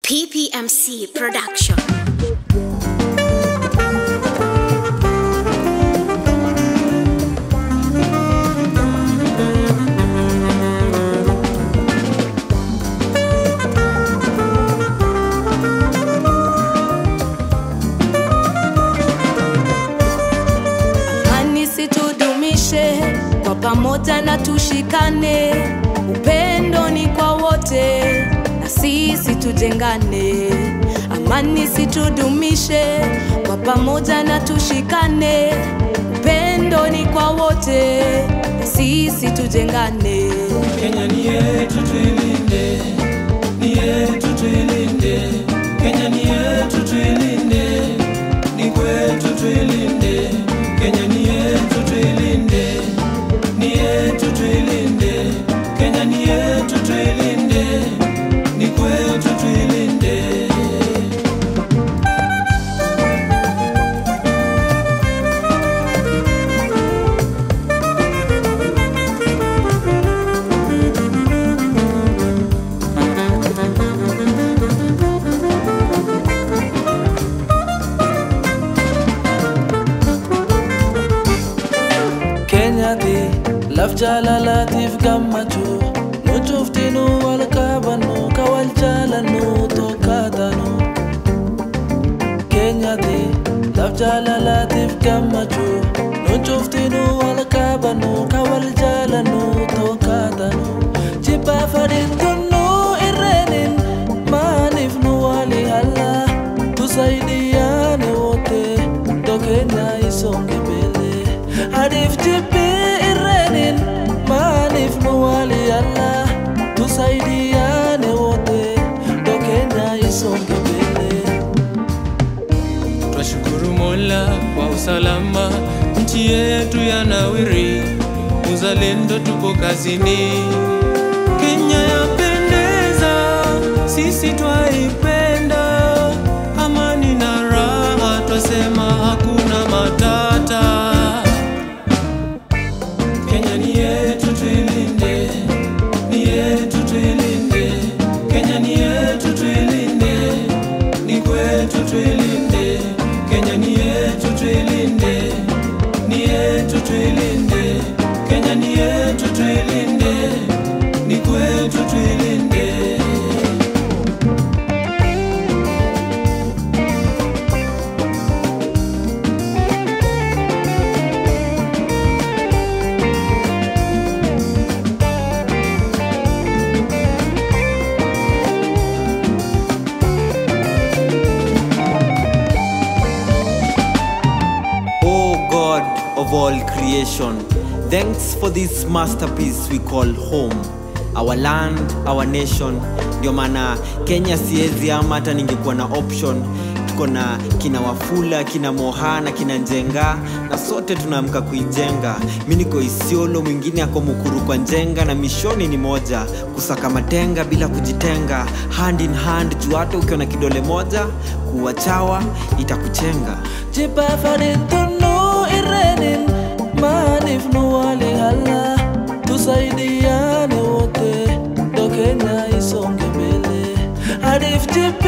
PPMC Production. Amani situdumishe kwa pamoja na tushikane, upendo ni kwa wote na sisi tujengane. Amani situdumishe kwa pamoja na tushikane, upendo ni kwa wote na sisi tujengane. Kenya ni yetu tuilinde, ni yetu tuilinde. Kenya ni yetu tuilinde, ni kwetu tuilinde. Kenya ni yetu tuilinde, ni yetu tuilinde. Kenya ni yetu tuilinde, ni kwetu tuilinde. keenyatti laf jaalalaatiif gammachuu nu cuftinu wal qabannu ka wal jaalannu tokkaatanu keenyatti laf jaalalaatiif gammachuu nu cuftinu wal qabannu ka wal jaalannu tokkaatanu jibbaa fadhiintunnu irreenin maaliif nu wali halla tusaidiyaane wote dokeenya isonge mbele hadiif jibbii irreenin maaliif nu wali halla tusaidiyaane wote dokeenya isonge mbele Twashukuru Mola kwa usalama, nchi yetu ya nawiri, uzalendo tupo kazini. Kenya yapendeza, sisi twaipenda, amani na raha, twasema hakuna matata. Kenya ni yetu tuilinde, ni yetu tuilinde. Kenya ni yetu tuilinde, ni kwetu tuilinde. Kenya ni yetu tuilinde, ni yetu tuilinde. Kenya ni yetu tuilinde, ni kwetu tuilinde. O God of all creation, thanks for this masterpiece we call home, our land, our nation. Ndio maana Kenya siezi ama hata ningekuwa na option. Tuko na kina Wafula, kina Mohana, kina Njenga na sote tunaamka kuijenga. Mi niko Isiolo, mwingine ako Mukuru kwa Njenga na mishoni ni moja, kusaka matenga bila kujitenga, hand in hand, juu hata ukiwa na kidole moja kuwa chawa itakuchenga. jibbaa fadhiintunnu irreenin maaliif nu wali halla tusaidiyaane wote dokeenya isonge mbele hadiif jibbi